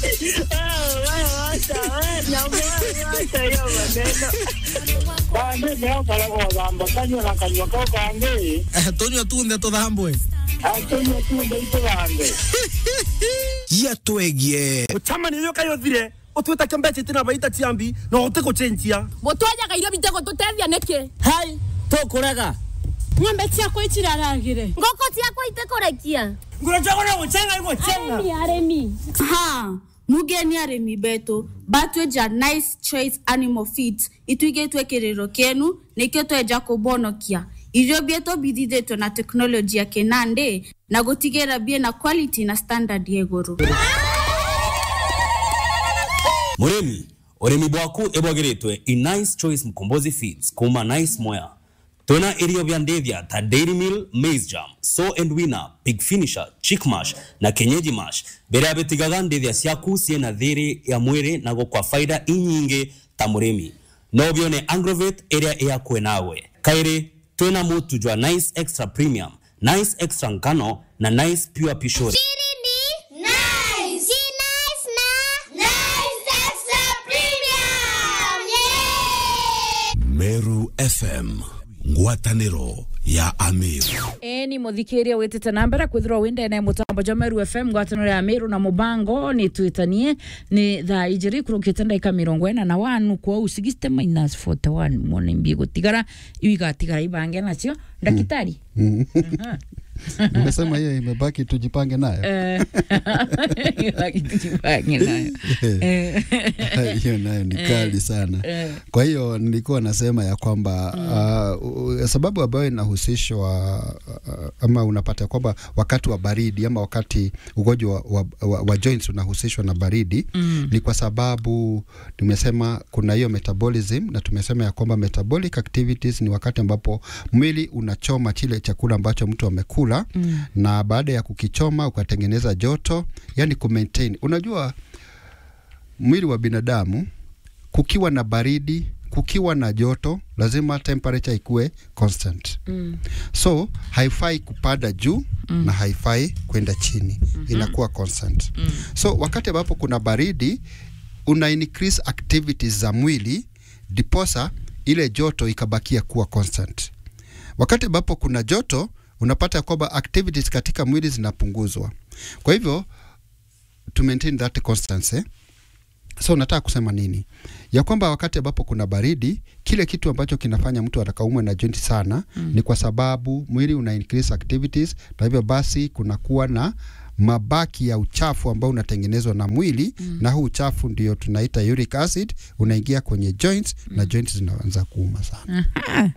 wacha wewe nyamwe wacha hiyo maneno Bande leo kala kwa gamba kanyo na kanyo kwa kange. tunywa tunde tuthambwe Atonyo tu ndio ito bande. gia twegie Uchamani hiyo kayo thire utwita kembeche tina baita chiambi na ute kuchenjia mũtwenyaga irio bitego tũteithia nĩkĩ hai tũkũrega ng'ombe ciakwa itiraragire ngoko ciakwa itekũrekia ngurachagona guchenga iko chenga arĩmi ha mugeni arĩmi betũ batweja nice choice animal feeds ituigĩtwe kĩrĩro kĩenu nĩkĩo twenja kũbonokia irio bieto bithithĩtwo na teknoloji ya kĩnandĩ na gũtigĩra bie na quality na standard ya igũrũ murimi urimi bwaku ibwagiritwe i nice choice mkombozi feeds kuma nice moya tuna irio vya ndethia ta dairy meal maize jam so and winner pig finisher chick mash na kenyeji mash mbere ya bitigaga ndethia ciaku ciena thiri ya mwiri na gukwa faida inyingi ta murimi no bione agrovet iria iyakwe nawe kairi twina mutu jwa nice extra premium nice extra ngano na nice pure pishori Chini nice. Si nice na nice extra premium. Yeah. meru fm ngwatanĩro ya amiru eni muthikiria witite na mbere kwithirwa windene mutambo jwa meru fm ngwataniro ya miru na mubango ni twitanie ni thaa ijiri kurukite ndaika mirongo ena na wanu kwa u 60 minus 41 mwone mbie gutigara iu igatigara ibange nacio ndakitari Aha. Umesema hiyo imebaki tujipange nayo. Eh, ibaki tujipange nayo Eh. hiyo nayo ni kali sana. Eh. Kwa hiyo nilikuwa nasema ya kwamba uh, sababu ambayo inahusishwa uh, ama unapata kwamba wakati wa baridi ama wakati ugonjwa wa, wa, wa, wa joints unahusishwa na baridi Mm. ni kwa sababu tumesema kuna hiyo metabolism na tumesema ya kwamba metabolic activities ni wakati ambapo mwili unachoma chile chakula ambacho mtu amekula Mm. na baada ya kukichoma ukatengeneza joto, yani kumaintain. Unajua mwili wa binadamu kukiwa na baridi, kukiwa na joto, lazima temperature ikuwe constant. Mm. So haifai kupanda juu mm. na haifai kwenda chini mm-hmm. inakuwa constant mm. so wakati ambapo kuna baridi una increase activities za mwili diposa ile joto ikabakia kuwa constant wakati ambapo kuna joto unapata kwamba activities katika mwili zinapunguzwa kwa hivyo to maintain that constancy so nataka kusema nini ya kwamba wakati ambapo kuna baridi kile kitu ambacho kinafanya mtu atakaumwe na joint sana mm. ni kwa sababu mwili una increase activities na hivyo basi kunakuwa na mabaki ya uchafu ambao unatengenezwa na mwili mm. na huu uchafu ndio tunaita uric acid unaingia kwenye joints mm. na joints zinaanza kuuma sana Aha.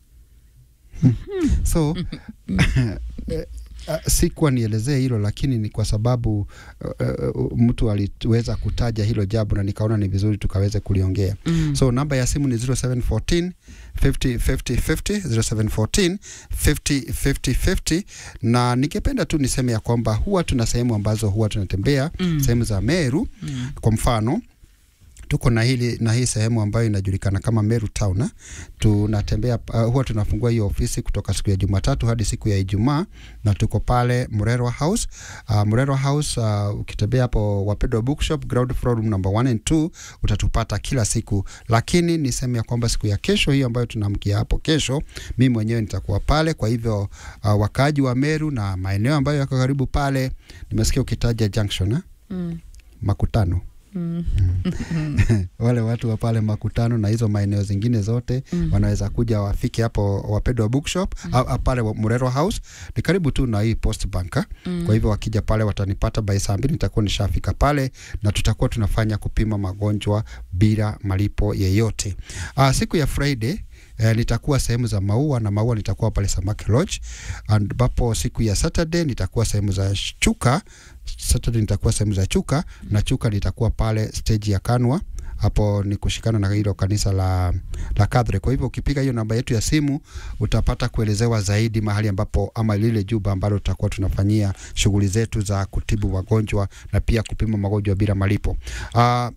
so eh, uh, sikuwa nielezee hilo lakini ni kwa sababu uh, uh, mtu aliweza kutaja hilo jambo na nikaona ni vizuri tukaweze kuliongea Mm. so namba ya simu ni 0714 50 50 50 0714 50 50 50 na ningependa tu niseme ya kwamba huwa tuna sehemu ambazo huwa tunatembea Mm. sehemu za Meru Mm. kwa mfano tuko na hili na hii sehemu ambayo inajulikana kama Meru Town. eh. Tunatembea uh, huwa tunafungua hiyo ofisi kutoka siku ya Jumatatu hadi siku ya Ijumaa na tuko pale Murerwa House. Uh, Murerwa House uh, ukitembea hapo Wapendwa Bookshop ground floor room number 1 and 2 utatupata kila siku, lakini niseme ya kwamba siku ya kesho hiyo ambayo tunamkia hapo kesho, mimi mwenyewe nitakuwa pale. Kwa hivyo uh, wakaaji wa Meru na maeneo ambayo yako karibu pale, nimesikia ukitaja junction eh? Mm. makutano Mm. wale watu wa pale makutano na hizo maeneo zingine zote Mm. mm. wanaweza kuja wafike hapo wapendwa bookshop mm. au, au pale wa- Murero House ni karibu tu na hii Post Bank eh. Mm. kwa hivyo wakija pale watanipata by saa mbili nitakuwa nishafika pale na tutakuwa tunafanya kupima magonjwa bila malipo yeyote. Uh, siku ya Friday Eh, nitakuwa sehemu za maua na maua nitakuwa pale Samaki Lodge ambapo siku ya Saturday nitakuwa sehemu za Chuka Saturday nitakuwa sehemu za Chuka na Chuka nitakuwa pale stage ya Kanwa hapo ni kushikana na hilo kanisa la, la Kadre. Kwa hivyo ukipiga hiyo namba yetu ya simu utapata kuelezewa zaidi mahali ambapo ama lile jumba ambalo tutakuwa tunafanyia shughuli zetu za kutibu wagonjwa na pia kupima magonjwa bila malipo. Uh,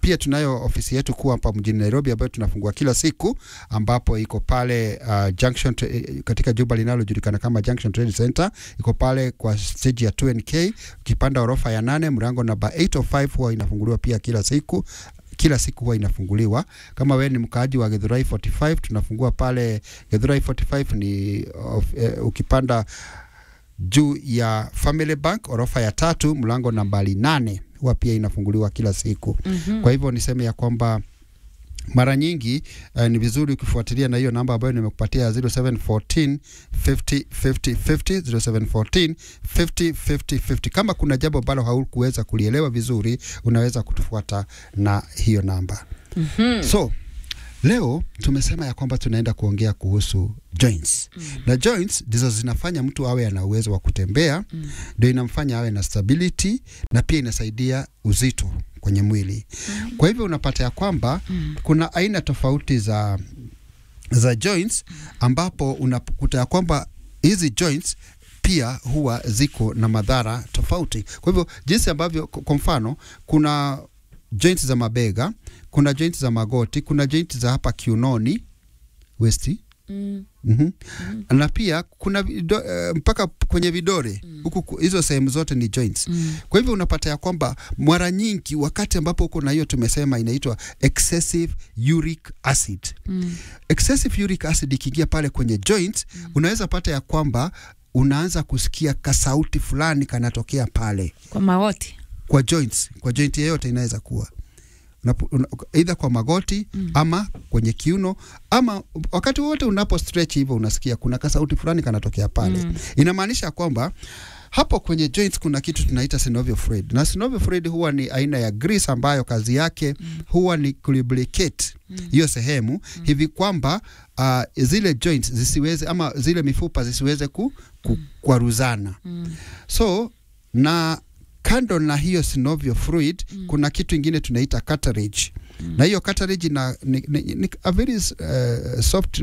pia tunayo ofisi yetu kuu hapa mjini Nairobi ambayo tunafungua kila siku ambapo iko pale uh, Junction tra- eh, katika jumba linalojulikana kama Junction Trade Center iko pale kwa stage ya 2NK ukipanda orofa ya nane mlango namba 805 huwa inafunguliwa pia kila siku kila siku huwa inafunguliwa. Kama wewe ni mkaaji wa Githurai 45 tunafungua pale Githurai 45 ni of, eh, ukipanda juu ya Family Bank orofa ya tatu mlango nambari nane huwa pia inafunguliwa kila siku. Mhm. Kwa hivyo niseme ya kwamba mara nyingi uh, ni vizuri ukifuatilia na hiyo namba ambayo nimekupatia ya 0714 50 50 50 0714 50 50 50. Kama kuna jambo ambalo haukuweza kulielewa vizuri, unaweza kutufuata na hiyo namba. Mhm. So leo tumesema ya kwamba tunaenda kuongea kuhusu joints mm. na joints ndizo zinafanya mtu awe ana uwezo wa kutembea ndio inamfanya awe na stability na pia inasaidia uzito kwenye mwili mm. kwa hivyo unapata ya kwamba mm. kuna aina tofauti za za joints ambapo unakuta ya kwamba hizi joints pia huwa ziko na madhara tofauti. Kwa hivyo jinsi ambavyo, k- kwa mfano, kuna joints za mabega, kuna joints za magoti, kuna joints za hapa kiunoni westi Mm. mm na pia kuna vido, uh, mpaka kwenye vidore huku ku- hizo sehemu zote ni joints Mm. kwa hivyo unapata ya kwamba mara nyingi wakati ambapo uko na hiyo tumesema inaitwa excessive uric acid Mm. excessive uric acid ikiingia pale kwenye joints unaweza pata ya kwamba unaanza kusikia kasauti fulani kanatokea pale Kwa magoti. kwa joints kwa joint yeyote inaweza kuwa Unapo- una- either kwa magoti mm. ama kwenye kiuno ama wakati wote unapo stretch hivyo unasikia kuna kasauti fulani kanatokea pale mm. inamaanisha kwamba hapo kwenye joints kuna kitu tunaita synovial fluid na synovial fluid huwa ni aina ya grease ambayo kazi yake mm. huwa ni lubricate hiyo mm. sehemu mm. hivi kwamba uh, zile joints zisiweze ama zile mifupa zisiweze ku, ku, kwaruzana Mm. so na kando na hiyo synovial fluid mm. kuna kitu ingine tunaita cartilage mm. na hiyo cartilage na, ni, ni, ni a very uh, soft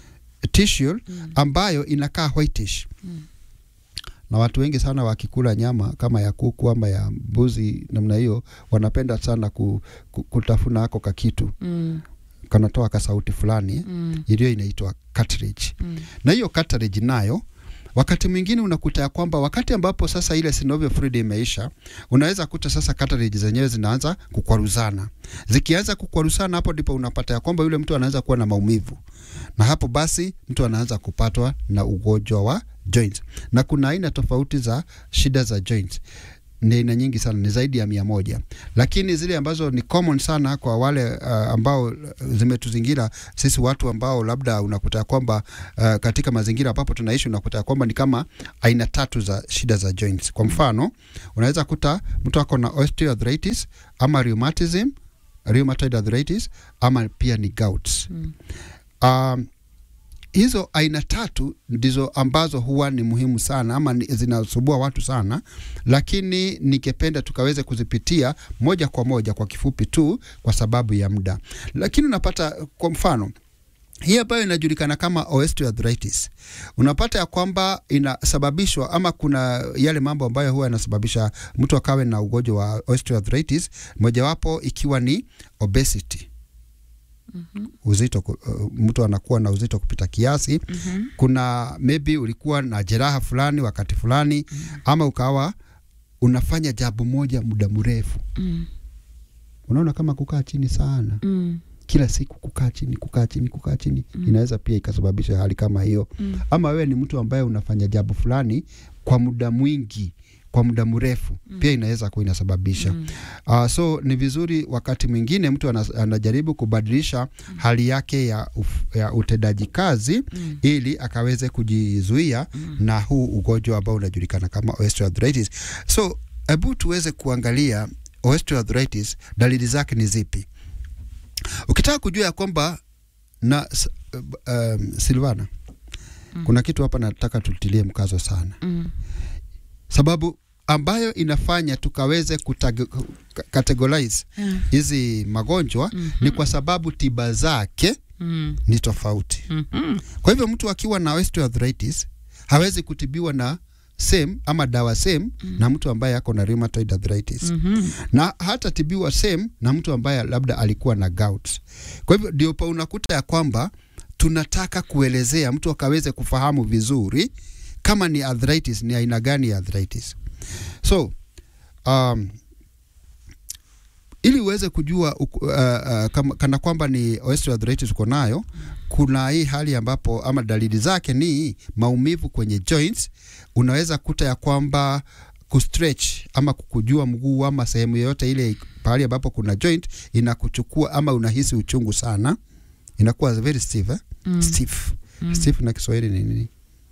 tissue mm. ambayo inakaa whitish Mm. na watu wengi sana wakikula nyama kama ya kuku ama ya mbuzi namna hiyo wanapenda sana ku, ku, kutafuna ako kakitu Mm. kanatoa kasauti fulani Mm. iliyo inaitwa cartilage Mm. na hiyo cartilage nayo wakati mwingine unakuta ya kwamba wakati ambapo sasa ile synovial fluid imeisha, unaweza kuta sasa cartilage zenyewe zinaanza kukwaruzana. Zikianza kukwaruzana, hapo ndipo unapata ya kwamba yule mtu anaanza kuwa na maumivu, na hapo basi mtu anaanza kupatwa na ugonjwa wa joints. Na kuna aina tofauti za shida za joints ni aina nyingi sana, ni zaidi ya mia moja, lakini zile ambazo ni common sana kwa wale uh, ambao uh, zimetuzingira sisi watu ambao labda unakuta kwamba uh, katika mazingira ambapo tunaishi unakuta kwamba ni kama aina tatu za shida za joints. Kwa mfano, unaweza kuta mtu ako na osteoarthritis ama rheumatism, rheumatoid arthritis ama pia ni gouts. Mm. Um, hizo aina tatu ndizo ambazo huwa ni muhimu sana ama ni- zinasumbua watu sana, lakini ningependa tukaweze kuzipitia moja kwa moja kwa kifupi tu kwa sababu ya muda. Lakini unapata kwa mfano hii ambayo inajulikana kama osteoarthritis, unapata ya kwamba inasababishwa ama kuna yale mambo ambayo huwa yanasababisha mtu akawe na ugonjwa wa osteoarthritis, mojawapo ikiwa ni obesity uzito ku- uh, mtu anakuwa na uzito kupita kiasi Mhm. kuna maybe ulikuwa na jeraha fulani wakati fulani ama ukawa unafanya jambo moja muda mrefu Mm. unaona kama kukaa chini sana Mm. kila siku kukaa chini kukaa chini kukaa chini inaweza pia ikasababisha hali kama hiyo Mm. ama wewe ni mtu ambaye unafanya jambo fulani kwa muda mwingi kwa muda mrefu mm. pia inaweza kuwa inasababisha mm. uh, so ni vizuri wakati mwingine mtu anas, anajaribu kubadilisha mm. hali yake ya, uf, ya utendaji kazi mm. ili akaweze kujizuia mm. na huu ugonjwa ambao unajulikana kama osteoarthritis so hebu tuweze kuangalia osteoarthritis dalili zake ni zipi ukitaka kujua ya kwamba na s- um, Silvana mm. kuna kitu hapa nataka tutilie mkazo sana Mm. sababu ambayo inafanya tukaweze kutage- ka- categorize Yeah. hizi magonjwa Mhm. ni kwa sababu tiba zake Mm. ni tofauti Mhm. kwa hivyo mtu akiwa na osteoarthritis hawezi kutibiwa na same ama dawa same na mtu ambaye ako na rheumatoid arthritis Mhm. na hata tibiwa same na mtu ambaye labda alikuwa na gout. Kwa hivyo ndio pa unakuta ya kwamba tunataka kuelezea mtu akaweze kufahamu vizuri kama ni arthritis, ni aina gani ya arthritis. So um, ili uweze kujua uku- uh, uh, kama, kana kwamba ni osteoarthritis uko nayo, kuna hii hali ambapo ama dalili zake ni maumivu kwenye joints. Unaweza kuta ya kwamba kustretch ama kukujua mguu ama sehemu yoyote ile pahali ambapo kuna joint inakuchukua ama unahisi uchungu sana, inakuwa very stiff, eh? Mm. stiff. Mm. Stiff na Kiswahili ni nini?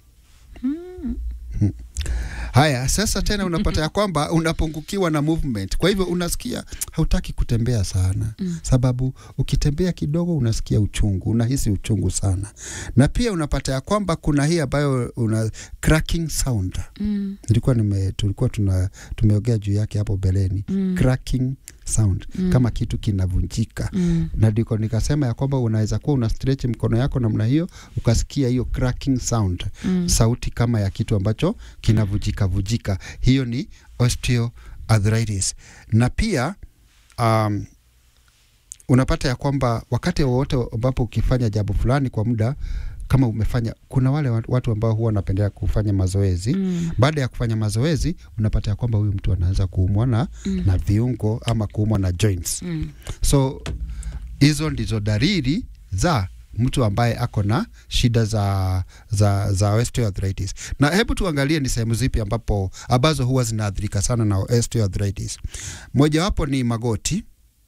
Hmm. Haya, sasa tena unapata ya kwamba unapungukiwa na movement, kwa hivyo unasikia hautaki kutembea sana Mm. sababu ukitembea kidogo unasikia uchungu, unahisi uchungu sana, na pia unapata ya kwamba kuna hii ambayo una cracking sound Mm. nilikuwa nime, tulikuwa tuna tumeongea juu yake hapo beleni Mm. cracking sound Mm. kama kitu kinavunjika Mm. na ndiko nikasema ya kwamba unaweza kuwa una stretch mkono yako namna hiyo ukasikia hiyo cracking sound Mm. sauti kama ya kitu ambacho kinavujika vujika hiyo ni osteoarthritis na pia um, unapata ya kwamba wakati wowote ambapo ukifanya jambo fulani kwa muda kama umefanya kuna wale wa- watu ambao huwa wanapendelea kufanya mazoezi Mm. baada ya kufanya mazoezi unapata ya kwamba huyu mtu anaanza kuumwa na, Mm. na viungo ama kuumwa na joints Mm. so hizo ndizo dalili za mtu ambaye ako na shida za za za osteoarthritis. Na hebu tuangalie ni sehemu zipi ambapo ambazo huwa zinaathirika sana na osteoarthritis. Mojawapo ni magoti,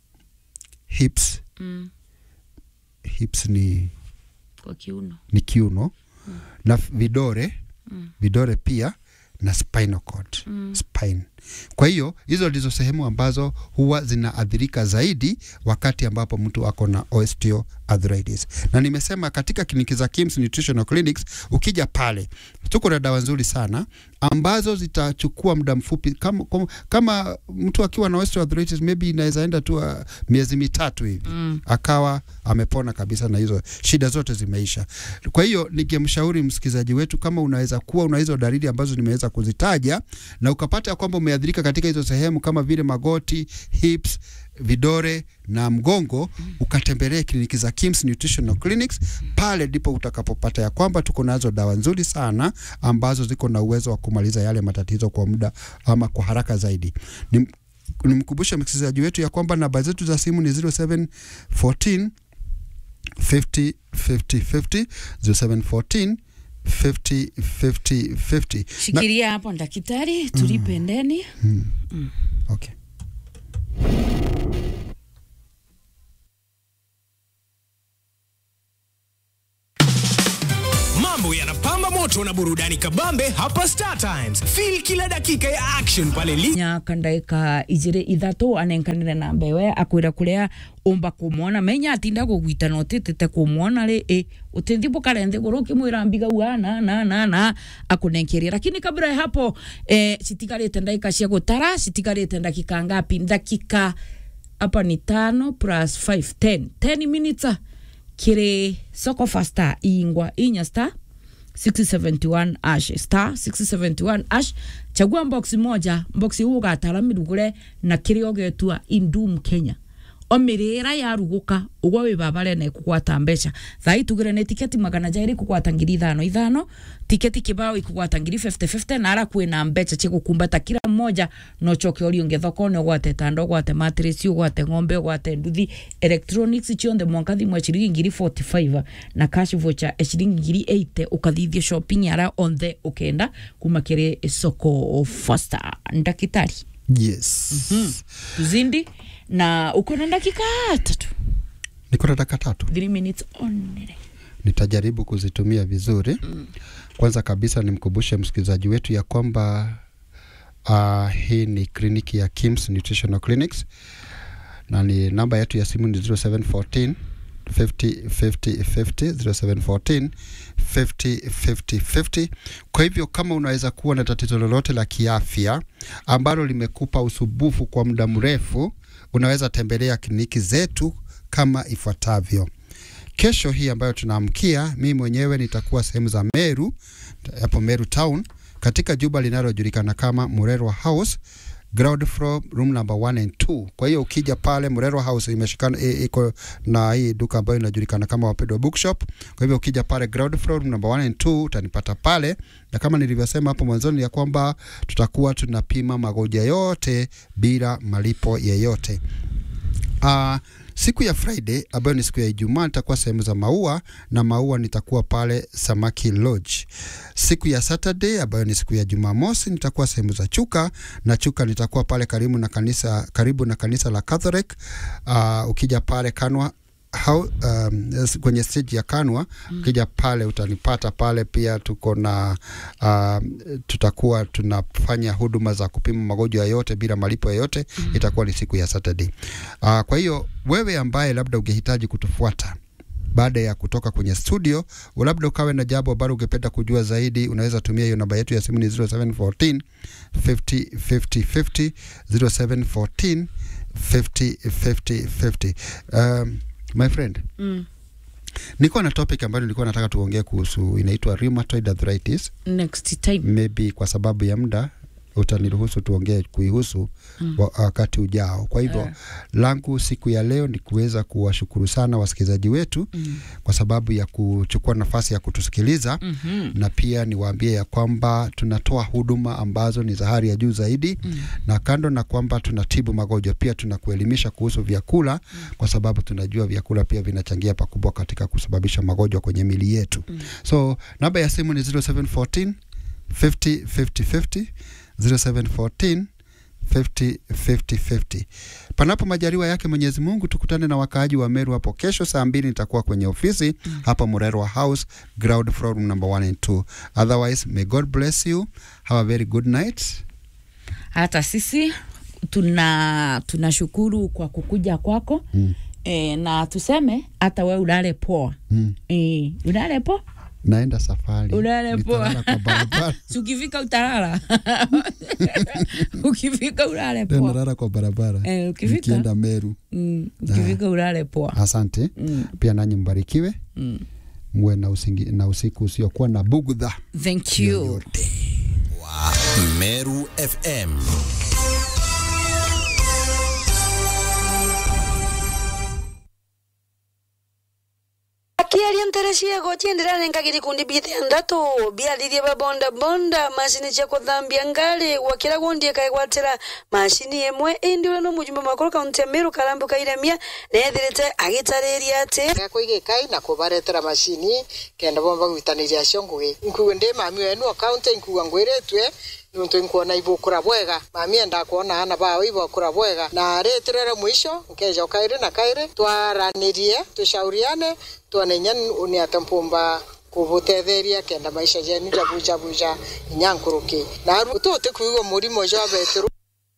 hips. Mm. Hips ni Kwa kiuno. ni kiuno na f- vidore Mm. vidore pia na spinal cord Mm. spine. Kwa hiyo hizo ndizo sehemu ambazo huwa zinaathirika zaidi wakati ambapo mtu ako na osteoarthritis. Na nimesema katika kliniki za Kims Nutritional Clinics, ukija pale tuko na dawa nzuri sana ambazo zitachukua muda mfupi kama, kama, kama mtu akiwa na osteoarthritis maybe inaweza enda tu uh, miezi mitatu hivi Mm. akawa amepona kabisa na hizo shida zote zimeisha. Kwa hiyo ningemshauri msikilizaji wetu, kama unaweza kuwa una hizo dalili ambazo nimeweza kuzitaja na ukapata ya kwamba umeathirika katika hizo sehemu kama vile magoti, hips, vidore na mgongo, ukatembelee kliniki za Kims Nutritional Clinics. Pale ndipo utakapopata ya kwamba tuko nazo dawa nzuri sana ambazo ziko na uwezo wa kumaliza yale matatizo kwa muda ama kwa haraka zaidi. Nim, nimkumbushe msikilizaji wetu ya kwamba namba zetu za simu ni 0714 50 50 50 0714 50 50 50 Na- Shikilia hapo daktari, tulipe ndeni. Mm. Mm. Okay. Mambo yanapamba moto na burudani kabambe hapa Star Times. Feel kila dakika ya action pale li nyaka ndaika ijiri ithatu anenkanire na mbewe akwira kuria umba kumwona menya atinda kugwita na utitite kumwona ri i utinthi bukare nthi guru kimwira mbiga ua na na na na akunenkeria lakini kabla ya hapo eh, citigarite ndagika cia gutara citigarite ndakika ngapi ndakika hapa ni tano plus 5 10 10 minutes kiri soko fasta ingwa inya star 671 ash star 671 ash chagua box moja box huu ugatara mirugure na kiria ugetua indum kenya omirira yaruguka ugwo wi babare na ikugwata mbeca thai tugire ni tiketi magana jairi kugwata ngiri ithano ithano tiketi kibao ikugwata ngiri 50 na ara kwina mbeca cigukumbata kila mmoja no choke ori unge thokone ugwate tando ugwate matress ugwate ng'ombe ugwate nduthi electronics cionthe mwanka thimwe ciringi ngiri 45 na cash voucher ya ciringi ngiri 80 ukathithia shopping ara on the ukenda kuma kiri soko fasta ndakitari Yes. mm. tuzindi na uko na dakika tatu Niko na dakika tatu. 3 minutes only nitajaribu kuzitumia vizuri. Kwanza kabisa nimkumbushe msikilizaji wetu ya kwamba uh, hii ni kliniki ya Kims Nutritional Clinics na ni namba yetu ya simu ni 0714 50 50 50 0714 50 50 50. Kwa hivyo kama unaweza kuwa na tatizo lolote la kiafya ambalo limekupa usumbufu kwa muda mrefu, unaweza tembelea kliniki zetu kama ifuatavyo. Kesho hii ambayo tunaamkia, mimi mwenyewe nitakuwa sehemu za Meru, hapo Meru town katika jumba linalojulikana kama Murerwa House ground floor room number 1 and 2. Kwa hiyo ukija pale Murerwa House imeshikana i- iko na hii duka ambayo inajulikana kama Wapendwa Bookshop. Kwa hivyo ukija pale ground floor room number 1 and 2 utanipata pale, na kama nilivyosema hapo mwanzoni ya kwamba tutakuwa tunapima magonjwa yote bila malipo yeyote. Uh, siku ya Friday ambayo ni siku ya Ijumaa nitakuwa sehemu za maua na maua nitakuwa pale Samaki Lodge. Siku ya Saturday ambayo ni siku ya Jumamosi nitakuwa sehemu za Chuka na Chuka nitakuwa pale karibu na kanisa karibu na kanisa la Catholic. Uh, ukija pale Kanwa how, um, s- kwenye stage ya Kanwa mm. ukija pale utanipata pale pia tuko na um, tutakuwa tunafanya huduma za kupima magonjwa yote bila malipo yoyote mm. itakuwa ni siku ya Saturday. Uh, kwa hiyo wewe ambaye labda ungehitaji kutufuata baada ya kutoka kwenye studio, labda ukawe na jambo ambalo ungependa kujua zaidi, unaweza tumia hiyo namba yetu ya simu ni 0714 50 50 50 0714 50 50 50. Um, my friend Mm. niko na topic ambayo nilikuwa nataka tuongee kuhusu, inaitwa rheumatoid arthritis. Next time. Maybe kwa sababu ya muda utaniruhusu tuongee kuihusu Mm. wa- wakati ujao. Kwa hivyo Eh. langu siku ya leo ni kuweza kuwashukuru sana wasikilizaji wetu Mm. kwa sababu ya kuchukua nafasi ya kutusikiliza Mhm. na pia niwaambie ya kwamba tunatoa huduma ambazo ni za hali ya juu zaidi Mm. na kando na kwamba tunatibu magonjwa pia tunakuelimisha kuhusu vyakula kwa sababu tunajua vyakula pia vinachangia pakubwa katika kusababisha magonjwa kwenye mili yetu so namba ya simu ni 0714 50 50 50 0714 50 50 50. Panapo majaliwa yake Mwenyezi Mungu, tukutane na wakaaji wa Meru hapo kesho saa mbili. Nitakuwa kwenye ofisi hapa Murerwa House, ground floor room number 1 and 2. Otherwise, may God bless you. Have a very good night. hata sisi tuna tunashukuru kwa kukuja kwako Mm. e, na tuseme hata we ulale poa Mm. e, ulale poa Naenda safari. ulale poa Nitalala kwa barabara. Si ukifika utalala ukifika ulale Ndio poa nalala kwa barabara. Eh, ukifika? Nikienda Meru. mm, ukifika ulale poa Asante. Mm. Pia nanyi mbarikiwe. Mm. Muwe na, usingi, na usiku usiokuwa na bugudha. thank you Meru FM. akiaria nterecia gochienderana nkagiri kundi bithendatu biarithie ba bonda bonda mashini cia kuthambia ngari gwakira gundi ikaigwatira mashini imwe indi uria no mujumbe makuru kaunti ya miru karambu kairemia nethirite agitariria ati kwigä na kubaretera macini kenda bomba gwitaniria cio ngugi nkuwe ndi mami wenu akaunti nkuwa ngwiritwe nuntu nkuona ibukura bwega mami enda kuona ana bao ibukura bwega na ritirere mwisho nkeja kairi na kairi twaranirie tushauriane tuone nya ni atampumba kubutetheria kenda maisha jenu jabuja buja inyankuruki na tuti kuigwa murimo jo beturu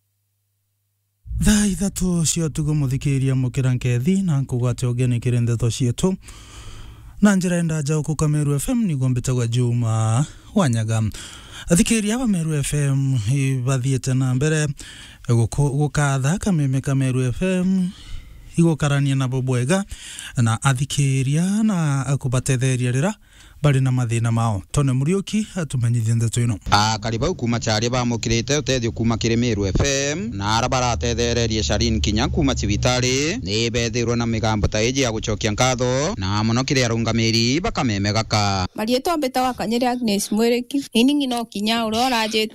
thaa ithatu cio tugo muthikiria mukira nkethi na nkugwate ugeni kiri ndeto cietu na njira enda njau ku kameru fm niguo mbitagwa juma wanyaga athikiria ba meru fm bathiete na mbere guku- gukatha kameme kameru fm igukarania nabo bwega na athikiria na kubatetheria rira bari na mathina mao tone muriuki atumenyithie ndeto ino akari bau kuma charia bamukirite uteithio kuma kiri Meru FM na ara baratethererie Sharin kinya kuma cibitari ni bethirwo na migambo ta iji ya gucokia ngatho na muno kiri arungamiri bakameme gaka marietwa mbetaga kanyere Agnes Mwereki ini ng'ino kinya uria orajite